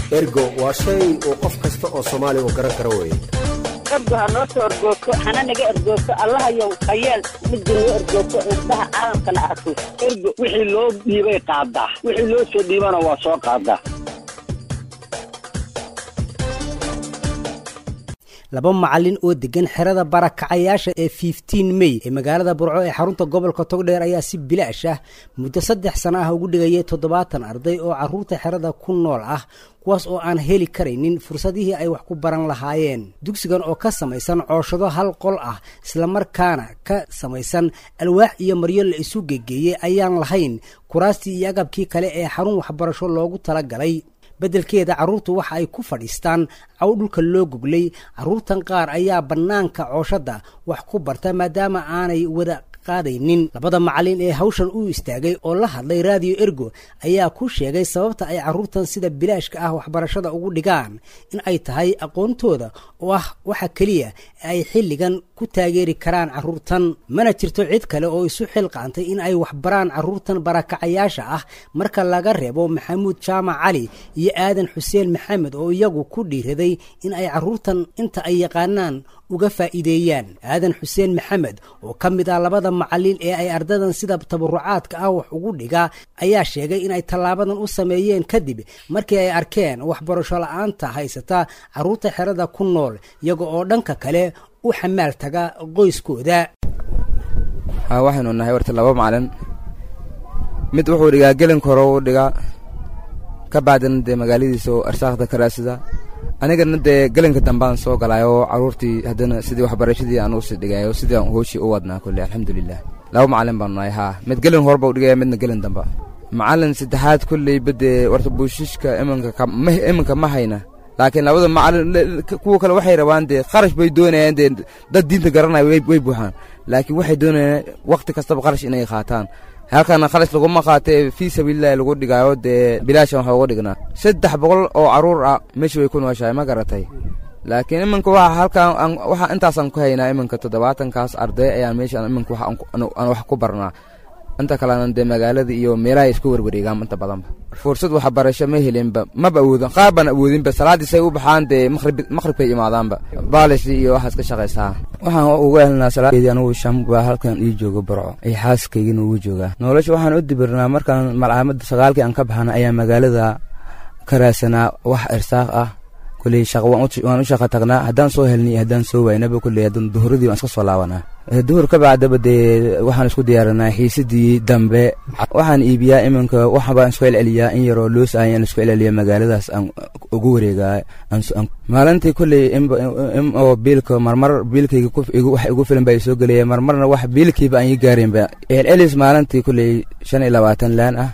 ergo waa shay uu qof kasta oo soomaali u garan karo weye ergo ha noo soo ergoogto hana naga ergoogto allahayow hayeel midda noo ergoogto indhaha caalamkana arko ergo wixii loo dhiibay qaadaa wixii loo soo dhiibana waa soo qaadaa laba macalin oo degan xerada barakacayaasha ee fiftiin mey ee magaalada burco ee xarunta gobolka togdheer ayaa si bilaash ah muddo saddex sano ah ugu dhigayay toddobaatan arday oo caruurta xerada ku nool ah kuwaas oo aan heli karaynin fursadihii ay wax ku baran lahaayeen dugsigan oo ka samaysan cooshado hal qol ah islamarkaana ka samaysan alwaax iyo maryo la isu gegeeyey ayaan lahayn kuraastii iyo agabkii kale ee xarun waxbarasho loogu talagalay beddelkeeda carruurtu waxa ay ku fadhiistaan caw dhulka loo goglay carruurtan qaar ayaa bannaanka cooshadda wax ku barta maadaama aanay wada qaadaynin labada macallin ee hawshan u istaagay oo la hadlay raadiyo ergo ayaa ku sheegay sababta ay carruurtan sida bilaashka ah waxbarashada ugu dhigaan in ay tahay aqoontooda oo ah waxa keliya ee ay xilligan ku taageeri karaan carruurtan mana jirto cid kale oo isu xilqaantay in ay waxbaraan carruurtan barakacayaasha ah marka laga reebo maxamuud jaamac cali iyo aadan xuseen maxamed oo iyagu ku dhiiraday in ay carruurtan inta ay yaqaanaan uga faa'iideeyaan aadan xuseen maxamed oo ka mid ah labada macallin ee ay ardadan sida tabarucaadka ah wax ugu dhigaa ayaa sheegay inay tallaabadan u sameeyeen kadib markii ay arkeen waxbarasho la-aanta haysata carruurta xerada ku nool iyaga oo dhanka kale u xamaal taga qoyskooda haa waxaynu nahay warta laba macalin mid wuxuu dhigaa gelinka hore u dhigaa ka bacdina dee magaaladiisa oo arsaaqda ka raadsada anigana dee gelinka dambaan soo galaayo oo carruurtii haddana sidii waxbarashadii aan usii dhigayo sidii aan hooshii u wadnaa kulle alxamdulilah laba macalin baanu nahay haa mid gelin horba u dhigaya midna gelin damba macalin saddexaad kulleyba dee warta buushishka iminka iminka ma hayna laakiin labada macalin kuwa kale waxay rabaan dee kharash bay doonayaan dee dad diinta garanaya way buuxaan laakiin waxay doonayaan wakhti kastaba kharash inay qaataan halkana khalash laguma qaatee fii sabiililahi lagu dhigaayo dee bilaashan waxa uga dhignaa saddex boqol oo carruur ah meesha way ku nooshahay ma garatay laakiin iminka waxa halkan waxa intaasaan ku haynaa iminka toddobaatankaas arday ayaan meesha iminka wax aan wax ku barnaa inta kalena dee magaalada iyo meelahay isku werwareegaan inta badanba fursad waxbarasho ma helinba maba awoodin qaar baan awoodinba salaadiisay u baxaan dee maqrib maqribkay imaadaanba baalish iyo waxaas ka shaqaysaa waxaan uga helnaa salaadeedii anugu sham baa halkan ii jooga barco ay xaaskaygina ugu joogaa nolosha waxaan u dibirnaa markaan malcaamadda sagaalkii aan ka baxana ayaa magaalada ka raadsanaa wax irsaaq ah kulley shaqo waan u shaqa tagnaa haddaan soo helnay iyo haddaan soo waynaba kulley haddaan duhuradii waan iska soo laabanaa duhur ka bacdaba dee waxaan isku diyaarinaa xiisadii dambe waxaan iibiyaa iminka waxbaan isku celceliyaa in yaroo loos ahay aan isku celceliya magaaladaas aan ugu wareegaa maalintii kulley oo biilka marmar biilkayga wax igu filan baa soo gelaya marmarna wax biilkiiba aan ii gaarinba celcelis maalintii kulley shan iyo labaatan laan ah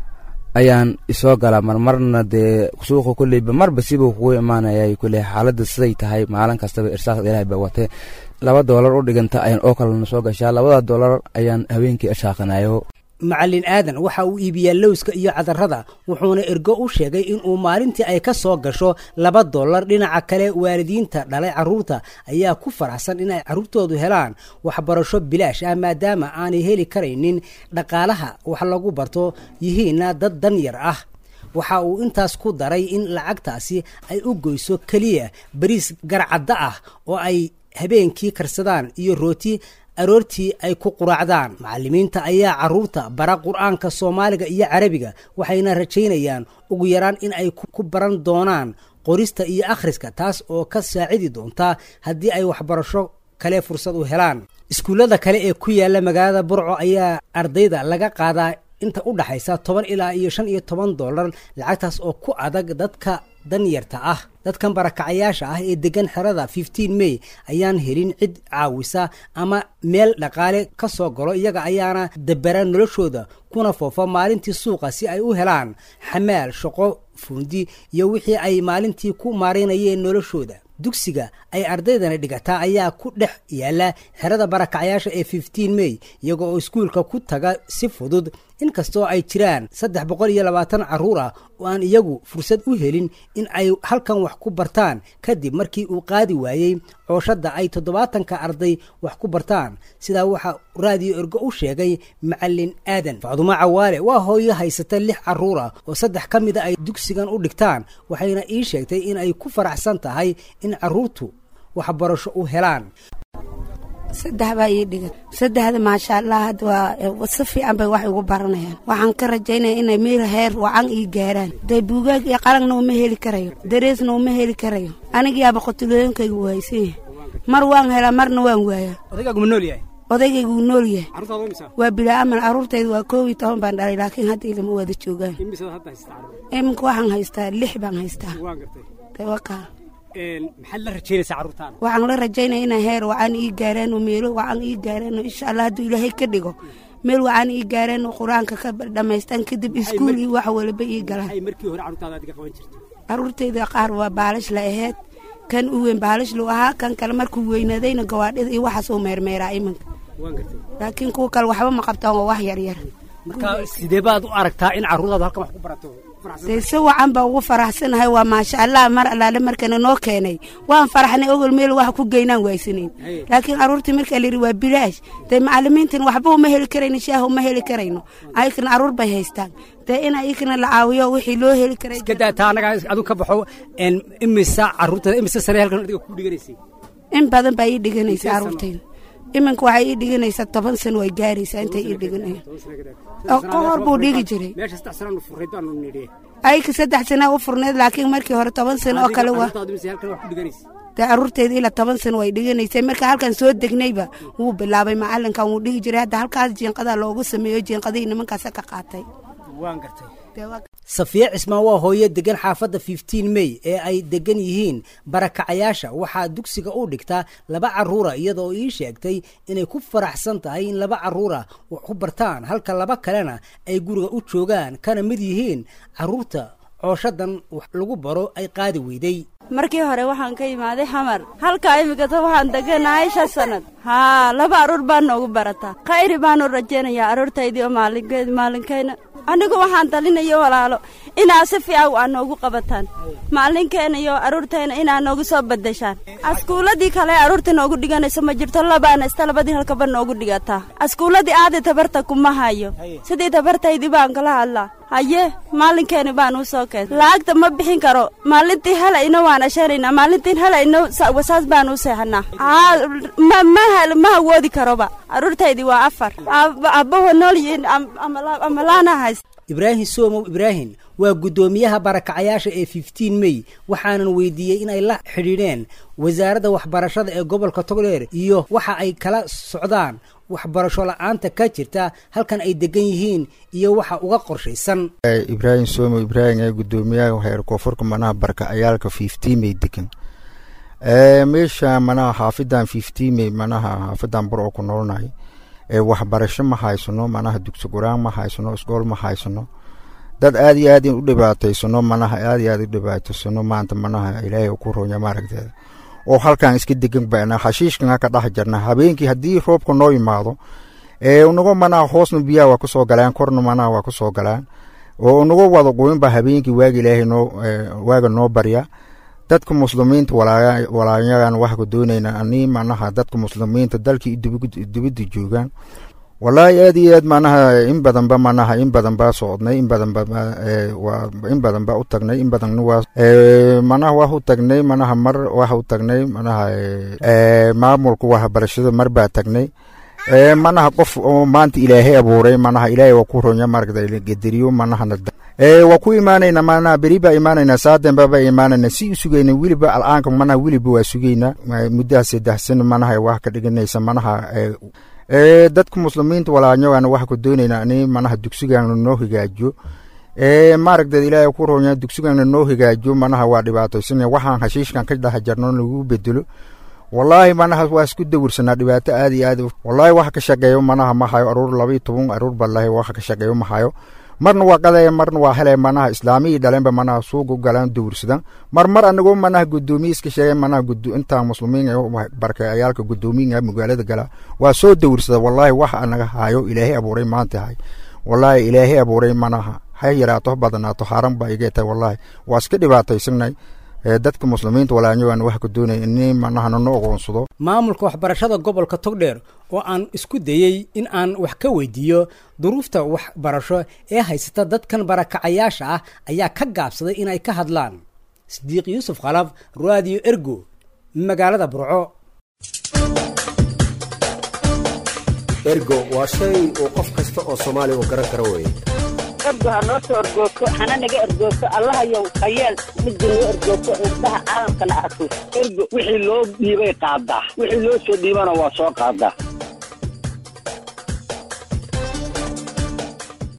ayaan isoo galaa marmarna dee suuqa kulleyba marba sibuu kugu imaanayay kulley xaaladda siday tahay maalin kastaba irsaaqda ilaahay ba watee laba doolar u dhiganta ayaan oo kalena soo gashaa labada doolar ayaan habeenkii ashaaqanayo macallin aadan waxa uu iibiyaa lowska iyo cadarrada wuxuuna ergo u sheegay inuu maalintii ay ka soo gasho laba dollar dhinaca kale waalidiinta dhalay carruurta ayaa ku faraxsan inay carruurtoodu helaan waxbarasho bilaash ah maadaama aanay heli karaynin dhaqaalaha wax lagu barto yihiinna dad danyar ah waxa uu intaas ku daray in lacagtaasi ay u goyso keliya bariis garcadda ah oo ay habeenkii karsadaan iyo rooti aroortii ay ku quraacdaan macallimiinta ayaa carruurta bara qur-aanka soomaaliga iyo carabiga waxayna rajaynayaan ugu yaraan in ay ku baran doonaan qorista iyo akhriska taas oo ka saacidi doonta haddii ay waxbarasho kale fursad u helaan iskuullada kale ee ku yaalla magaalada burco ayaa ardayda laga qaadaa inta u dhaxaysa toban ilaa iyo shan iyo toban dollar lacagtaas oo ku adag dadka danyarta ah dadkan barakacayaasha ah ee degan xerada fifteen may ayaan helin cid caawisa ama meel dhaqaale ka soo galo iyaga ayaana dabera noloshooda kuna foofa maalintii suuqa si ay u helaan xamaal shaqo fuundi iyo wixii ay maalintii ku maaraynayeen noloshooda dugsiga ay ardaydani dhigataa ayaa ku dhex yaalla xerada barakacayaasha ee fifteen may iyaga oo iskuulka ku taga si fudud inkastoo ay jiraan saddex boqol iyo labaatan carruur ah oo aan iyagu fursad u helin in ay halkan wax ku bartaan kadib markii uu qaadi waayey cooshadda ay toddobaatanka arday wax ku bartaan sidaa waxaa raadiyo ergo u sheegay macalin aadan facdumo cawaale waa hooyo haysata lix carruur ah oo saddex ka mida ay dugsigan u dhigtaan waxayna ii sheegtay in ay ku faraxsan tahay in carruurtu waxbarasho u helaan saddex baa ii dhigan saddexda maasha allah hadda waa si fiican bay wax igu baranayaan waxaan ka rajaynaya inay meel heer wacan ii gaaraan dee buugaag iyo qalangna uma heli karayo dareesna uma heli karayo anigiyaaba qotulooyinkayga waaysan yahay mar waan helaa marna waan waayaa odaygaagu nool yahay odaygayga wuu nool yahay carruurtaada imisa waa bilaaman carruurtayda waa koob iyo toban baan dhalay laakiin hadda ilama wada joogaan imisada hadda haysata carruur iminka waxaan haystaa lix baan haystaa waan gartay dee wakaa maxaad la rajaynaysaa carruurtaada waxaan la rajaynaya inay heer wacan ii gaaraan oo meelo wacan ii gaaraan oo insha allah hadduu ilaahay ka dhigo meel wacan ii gaaraan oo qur-aanka ka dhammaystaan kadib iskuul iyo wax walba ii galaan ay markii hore carruurtaada adiga qaban jirtay carruurtayda qaar waa baalash la aheyd kan u weyn baalash lu ahaa kan kale markuu weynaadayna gawaadhida iyo waxaas uu meermeeraa iminka waan gartay laakiin kuwa kale waxba ma qabtaan waa wax yaryar marka sidee baad u aragtaa in carruurtaadu halkan wax ku barato dee si wacan baa ugu faraxsanahay waa maasha allah mar allaale markana noo keenay waan faraxnay ogol meel wax ku geynaan waysanayn laakiin carruurtii markaa layidhi waa bilaash dee macalimiintan waxba uma heli karayno shaaha uma heli karayno ayakana carruur bay haystaan dee in ayakana la caawiyo wixii loo heli karay iska daa taa anaga adu ka baxo imisa carruurtada imisa sane halkan adiga ku dhiganaysay in badan baa ii dhiganaysa carruurtayda iminka waxay ii dhiganaysaa toban sano way gaaraysaa intay ii dhiganayaan ka hor buu dhigi jiray meesha saddex sanaan furrayd baanu nidhi ayka saddex sana u furneed laakiin markii hore toban sano oo kale waa carruurtaadu imisa halkan wax ku dhiganaysay dee carruurteyda ilaa toban sano way dhiganaysay marka halkan soo degnayba wuu bilaabay macalinkan wuu dhigi jiray hadda halkaas jiinqadaa loogu sameeyo jiinqadihii nimankaasa ka qaatay waan gartay Dee waa- safiya cismaan waa hooyo degan xaafadda fifteen may ee ay degan yihiin barakacayaasha waxaa dugsiga u dhigtaa laba carruura iyadoo ii sheegtay inay ku faraxsan tahay in laba carruura wax ku bartaan halka laba kalena ay guriga u joogaan kana mid yihiin carruurta cooshadan wax lagu baro ay qaadi weyday markii hore waxaan ka imaaday xamar halkaa imikata waxaan deganahay shan sannad haa laba arruur baa noogu barataa khayri baanu rajaynayaa arruurtaydii oo maalinkeed maalinkayna anigu waxaan talinayo walaalo inaa si fiican waa noogu qabataan maalinkeena iyo arruurtayna inaa noogu soo badashaan askuuladii kale arruurta noogu dhiganayso ma jirto labaana ista labadii halkaba noogu dhigataa askuuladii aadi tabarta kuma hayo sidii tabartaydii baan kala hadlaa haye maalinkeeni baan u soo keen lacagta ma bixin karo maalintii helayno waan ashanaynaa maalintiin helayno sa- wasaas baan u seexanaa aa ma ma hel- ma awoodi karoba arruurtaydii waa afar Ab- abbaho nool yihiin am- ama la- ama laana hays ibraahim soomow ibraahim waa guddoomiyaha barakacayaasha ee fifteen may waxaanan weydiiyey in ay la xidhiidheen wasaaradda waxbarashada ee gobolka togdheer iyo waxa ay kala socdaan waxbarasho la-aanta ka jirta halkan ay degan yihiin iyo waxa uga qorshaysan ibraahim somo ibraahim ee gudoomiyaha heer koonfurka manaha barkacayaalka fiftimey degan meesha manaha xaafidan fiftimey manaha xaafidan bur oo ku noolnahay ee waxbarasho ma haysano manaha dugsi quraan ma haysano isgool ma haysano dad aad iyo aad in u dhibaataysano manaha aad iyo aad u dhibaataysano maanta manaha ilaahay ku ronya maaragteeda oo halkan iska degan bana xashiishkan ka dhex jirna habeenkii haddii roobka noo yimaado ee unago manaha hoosna biyaha waa kusoo galaan korna manaha waa kusoo galaan oo unago wada qoyinba habeenkii waaga ilaahay noo waaga noo barya dadka muslimiinta walaayagan waxka doonayna ani manaha dadka muslimiinta dalkii dibadda joogaan walaahi aad iyo aad manaha in badanba manaha in badan baa socodnay in badanba in badan baa u tagnay in badan waa manaha waa u tagnay manaha mar waxa u tagnay manaha maamulka waxbarashada mar baa tagnay manaha qof oo maanta ilaahay abuuray manaha ilaahay waa ku ronya maragta gederiyo manahana waa ku imaanayna manaha beri baa imaanayna saadenba baa imaanayna si u sugayna weliba al'aanka manaha weliba waa sugayna muddaha saddex sano manaha wax ka dhiganaysa manaha dadka muslimiinta walaanyagan waxa ku doonayna ani manaha dugsigana noo hagaajiyo maaragta ilaahay ku ronya dugsigana noo hagaajiyo manaha waa dhibaataysan waxaan hashiishkan ka dhex jarno lagu bedelo walaahi manaha waa isku dawirsanaa dhibaato aad iyo aad walaahi wax ka shaqeeyo manaha ma hayo aruur laba iyo toban aruur balahi wax ka shaqeeyo ma hayo marna waa qadaya marna waa helaya manaha islaamiyii dhalenba manaha suuga u galaan dawirsadan mar mar anagoo manaha gudoomiye iska sheegay manaha intaa muslimiin barkayaalka gudoomiyiga magaalada gala waa soo dawirsada walaahi wax anaga hayo ilaahay abuuray maanta hay wallaahi ilaahay abuuray manaha ha yaraato ha badnaato haaran baa iga tahay wallaahi waa iska dhibaataysanay dadka muslimiinta walaanyogaan wax ka doonay ini manaha nano ogoonsado maamulka waxbarashada gobolka togdheer oo aan isku dayey in aan wax ka weydiiyo duruufta waxbarasho ee haysata dadkan barakacayaasha ah ayaa ka gaabsaday inay ka hadlaan sidiiq yuusuf khalaf radio ergo magaalada burco ergo waa shay uu qof kasta oo soomaaliya uu garan karo weye ergo ha noo soo ergoogto hana naga ergoogto allahayow hayeel midda noo ergoogto indhaha caalamkana arko ergo wixii loo dhiibay qaadaa wixii loo soo dhiibana waa soo qaadaa